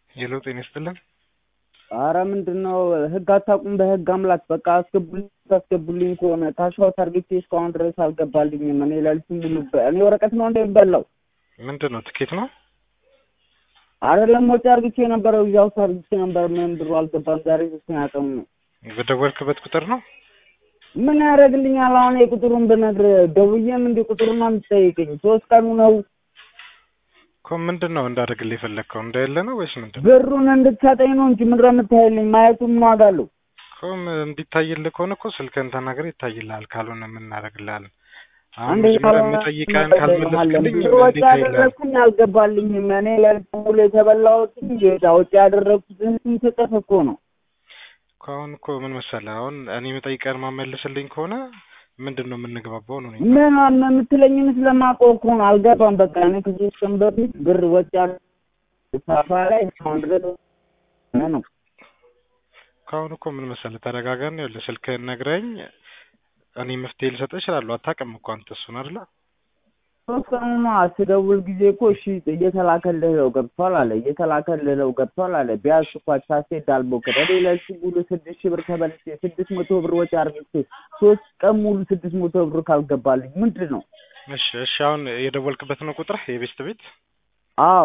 ሄሎ ጤና ይስጥልን። አረ ምንድን ነው ህግ አታውቁም? በህግ አምላክ በቃ አስገቡልኝ አስገቡልኝ ከሆነ ካሻው ታርጌቴ እስካሁን ድረስ አልገባልኝም። እኔ ሌሊቱን ሙሉ በ- እኔ ወረቀት ነው እንደሚበላው ምንድን ነው ትኬት ነው? አይደለም ወጪ አርግቼ ነበረ እዚያው አርግቼ ነበር። ምንም ብሩ አልገባም። ዛሬ ሶስተኛ ቀኑ ነው። በደወልክበት ቁጥር ነው? ምን ያደርግልኛል? አሁን የቁጥሩን ብነግርህ ደውዬም እንዲህ ቁጥሩን የምትጠይቀኝ ሶስት ቀኑ ነው። እኮ ምንድን ነው እንዳደርግልህ የፈለግከው እንዳይለ ነው ወይስ ምንድን ነው? ብሩን እንድትሰጠኝ ነው እንጂ ምንድን ነው የምታይልኝ? ማየቱን ምን ዋጋ አለው? እኮ ም- እንዲታይልህ ከሆነ እኮ ስልክህን ተናግረህ ይታይልሃል። ካልሆነ ምን እናደርግልሃለን? አሁን አንዴ መጀመሪያ ካልሆነ የምጠይቀህን ምን ካልመለስክልኝ ብር ወጪ እንዴት ታይልሃል? ያደረግኩኝ አልገባልኝም። እኔ ሌሊቱን ሙሉ የተበላሁት ጌታ ወጪ ያደረግኩትን ስንት እጥፍ እኮ ነው። እኮ አሁን እኮ ምን መሰለህ፣ አሁን እኔ የምጠይቀህን ማመልስልኝ ከሆነ ምንድን ነው የምንግባባው ነው እኔ ምን አለ የምትለኝን ስለማውቀው እኮ ነው። አልገባም። በቃ እኔ ከሶስት ቀን በፊት ብር ወጪ ያደረግኩት ሳፋ ላይ እስካሁን ድረስ ነው። ከአሁን እኮ ምን መሰለህ ተረጋጋን። ይኸውልህ ስልክህን ነግረኝ እኔ መፍትሄ ልሰጥህ እችላለሁ። አታውቅም እኮ አንተ እሱን አይደለ? ሶስት ቀኑ ነው ስደውል ጊዜ እኮ እሺ እየተላከልህ ነው ገብቷል አለ እየተላከልህ ነው ገብቷል አለ ቢያንስ እኮ ሳሴት ዳልቦከደ ሌሎች ሙሉ ስድስት ሺህ ብር ተበልቼ ስድስት መቶ ብር ወጪ አርግቼ ሶስት ቀን ሙሉ ስድስት መቶ ብር ካልገባልኝ ምንድን ነው? እሺ እሺ። አሁን የደወልክበት ነው ቁጥር የቤስት ቤት አዎ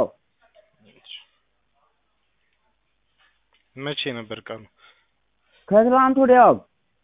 መቼ ነበር ቀኑ? ከትላንት ወዲያው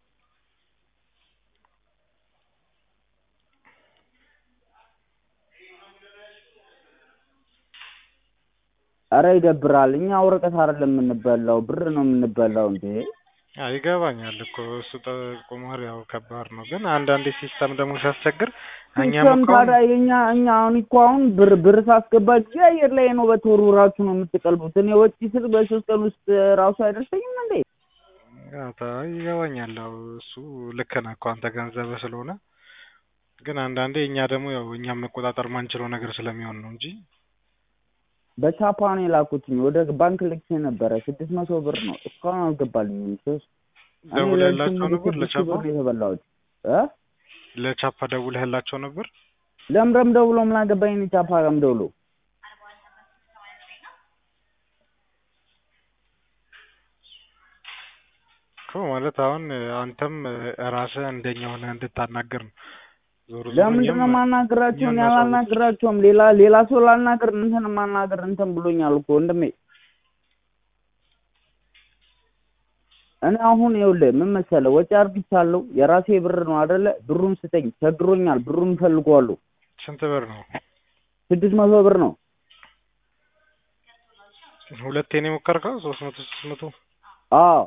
አረ ይደብራል። እኛ ወረቀት አይደለም የምንበላው ብር ነው የምንበላው እንዴ። አዎ ይገባኛል እኮ እሱ ጠ- ቁማር ያው ከባድ ነው፣ ግን አንዳንዴ ሲስተም ደግሞ ሲያስቸግር እኛም ሲስተም እኮ ታዲያ የኛ እኛ አሁን እኮ አሁን ብር ብር ሳስገባ ጊዜ አየር ላይ ነው በተወርውራችሁ ነው የምትቀልቡት። እኔ ወጪ ስል በሶስት ቀን ውስጥ ራሱ አይደርሰኝም እንዴ? ያው ታ- ይገባኛል። ያው እሱ ልክ ነህ እኮ አንተ ገንዘብህ ስለሆነ፣ ግን አንዳንዴ እኛ ደግሞ ያው እኛም መቆጣጠር ማንችለው ነገር ስለሚሆን ነው እንጂ በቻፓ ነው የላኩትኝ ወደ ባንክ ልኬ ነበረ ስድስት መቶ ብር ነው እስካሁን አልገባልኝም። ሶስት እኔ ደውለህላቸው ሌሊቱን ሙሉ ነበር ስድስት ሺህ ለቻፓ ብር ነው የተበላሁት እ ለቻፓ ደውለህላቸው ነበር? ለምረም ደውሎ ምን አገባኝ እኔ ቻፓ ጋርም ደውሎ እኮ ማለት አሁን አንተም ራስህ እንደኛ ሆነህ እንድታናገር ነው። ዞሮ ዞሮ ለምንድን ነው እኛም የማናግራቸው? እኔ እኛም ማሳወቅ- አላናግራቸውም። ሌላ ሌላ ሰው ላናግር እንትን ማናገር እንትን ብሎኛል እኮ ወንድሜ። እኔ አሁን ይኸውልህ ምን መሰለህ ወጪ አርግቻለሁ። የራሴ ብር ነው አይደለ? ብሩን ስጠኝ፣ ቸግሮኛል። ብሩን እፈልገዋለሁ። ስንት ብር ነው? ስድስት መቶ ብር ነው። ሁለቴ ነው የሞከርከው? ሶስት መቶ ሶስት መቶ አዎ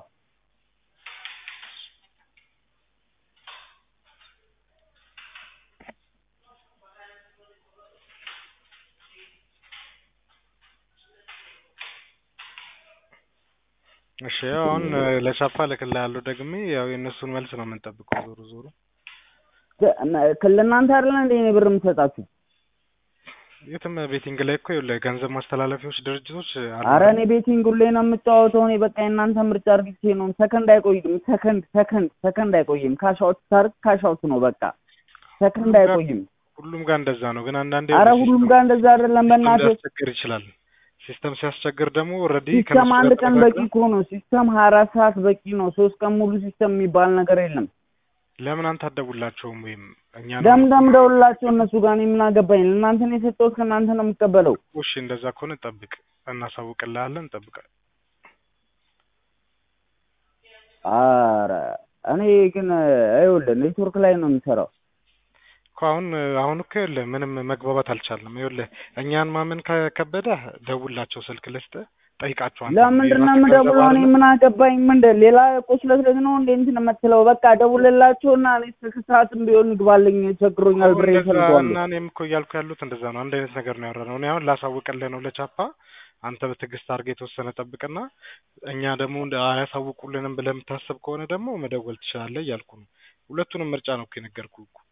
እሺ ያው አሁን ለቻፓ እልክልሃለሁ ደግሜ ያው የእነሱን መልስ ነው የምንጠብቀው። ዞሮ ዞሮ ከ- እና- ለእናንተ አይደለ እንደ እኔ ብር የምሰጣችሁ? የትም ቤቲንግ ላይ እኮ ይኸውልህ ገንዘብ ማስተላለፊያዎች ድርጅቶች አሉ አረ አይደል? እኔ ቤቲንግ ሁሌ ነው የምጫወተው። እኔ በቃ የእናንተ ምርጫ አርግቼ ነው። ሰከንድ አይቆይም። ሰከንድ ሰከንድ ሰከንድ አይቆይም። ካሻውት ታርግ ካሻውት ነው በቃ ሰከንድ አይቆይም። ሁሉም ጋር እንደዛ ነው። ግን አንዳንዴ አረ ሲስተም- ሁሉም ጋር እንደዛ አይደለም። ሲስተም በእናትህ ሊያስቸግር ይችላል። ሲስተም ሲያስቸግር ደግሞ ኦልሬዲ ሲስተም አንድ ቀን በቂ እኮ ነው። ሲስተም ሀያ አራት ሰዓት በቂ ነው። ሶስት ቀን ሙሉ ሲስተም የሚባል ነገር የለም። ለምን አንተ አትደውላቸውም? ወይም እኛ ነው ደምደም ደውልላቸው እነሱ ጋር እኔ ምን አገባኝ? ለእናንተ ነው የሰጠሁት፣ ከእናንተ ነው የምቀበለው። እሺ፣ እንደዛ ከሆነ ጠብቅ፣ እናሳውቅልሃለን። ጠብቅ። አረ እኔ ግን ይኸውልህ ኔትወርክ ላይ ነው የምሰራው። እኮ አሁን አሁን እኮ ይኸውልህ ምንም መግባባት አልቻልንም። ይኸውልህ እኛን ማመን ከከበደህ ደውላቸው፣ ስልክ ልስጥህ፣ ጠይቃቸው። አንተ ለምንድን ነው የራስህ የምደውለው? ገንዘብ እኔ አይደለም? ምን አገባኝ? ምንድን ሌላ ቁስለት ነው እንዴ እንትን የምትለው? በቃ ደውልላቸውና እኔ ስልክ ሰዓትም ቢሆን ይግባልኝ፣ ቸግሮኛል፣ ብሬ እንደዛ ይፈልገዋለሁ። እና እኔም እኮ እያልኩ ያሉት እንደዛ ነው። አንድ አይነት ነገር ነው ያወራነው። እኔ አሁን ላሳውቅልህ ነው ለቻፓ። አንተ በትዕግስት አድርገህ የተወሰነ ጠብቅና እኛ ደግሞ እንደ አያሳውቁልንም ብለህ የምታስብ ከሆነ ደግሞ መደወል ትችላለህ እያልኩ ነው። ሁለቱንም ምርጫ ነው እኮ የነገርኩህ እኮ።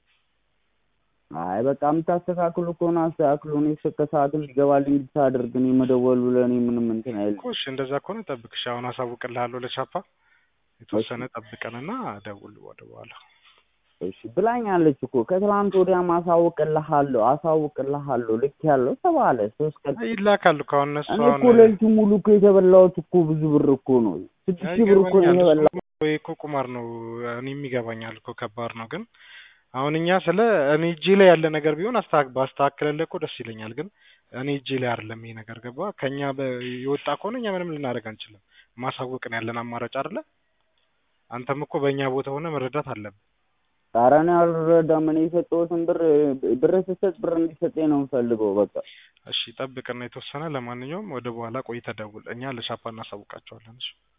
አይ በቃ የምታስተካክሉ ከሆነ አስተካክሉ። እኔ እስከ ሰዓት እንዲገባልኝ ብቻ አድርግ። እኔ መደወሉ ለእኔ ምንም እንትን አይልም። እኮ እሺ፣ እንደዛ ከሆነ ጠብቅ። እሺ፣ አሁን አሳውቅልሃለሁ ለቻፓ። የተወሰነ ጠብቀንና ደውል ወደ በኋላ እሺ ብላኛለች እኮ ከትላንት ወዲያ አሳውቅልሃለሁ አሳውቅልሃለሁ ልክ ያለው ተባለ። ሶስት ቀን ይላካል እኮ አሁን እነሱ እኔ እኮ አሁን ሌሊቱን ሙሉ እኮ የተበላሁት እኮ ብዙ ብር እኮ ነው። ስድስት ሺህ ብር እኮ ነው ይገባኛል። የተበላሁት። እሱ እኮ ቁማር ነው። እኔም ይገባኛል እኮ ከባድ ነው። ግን አሁን እኛ ስለ እኔ እጄ ላይ ያለ ነገር ቢሆን አስተካክ ባስተካክልልህ እኮ ደስ ይለኛል። ግን እኔ እጄ ላይ አይደለም ይሄ ነገር ገባ። ከኛ በ- የወጣ ከሆነ እኛ ምንም ልናደርግ አንችልም። ማሳወቅ ነው ያለን አማራጭ አይደለ? አንተም እኮ በእኛ ቦታ ሆነ መረዳት አለብህ። ኧረ እኔ አልረዳም። እኔ የሰጠሁትን ብር ብር ስትሰጥ ብር እንዲሰጠኝ ነው የምፈልገው። በቃ እሺ ጠብቅና የተወሰነ ለማንኛውም ወደ በኋላ ቆይተህ ደውል። እኛ ለሻፓ እናሳውቃቸዋለን። እሺ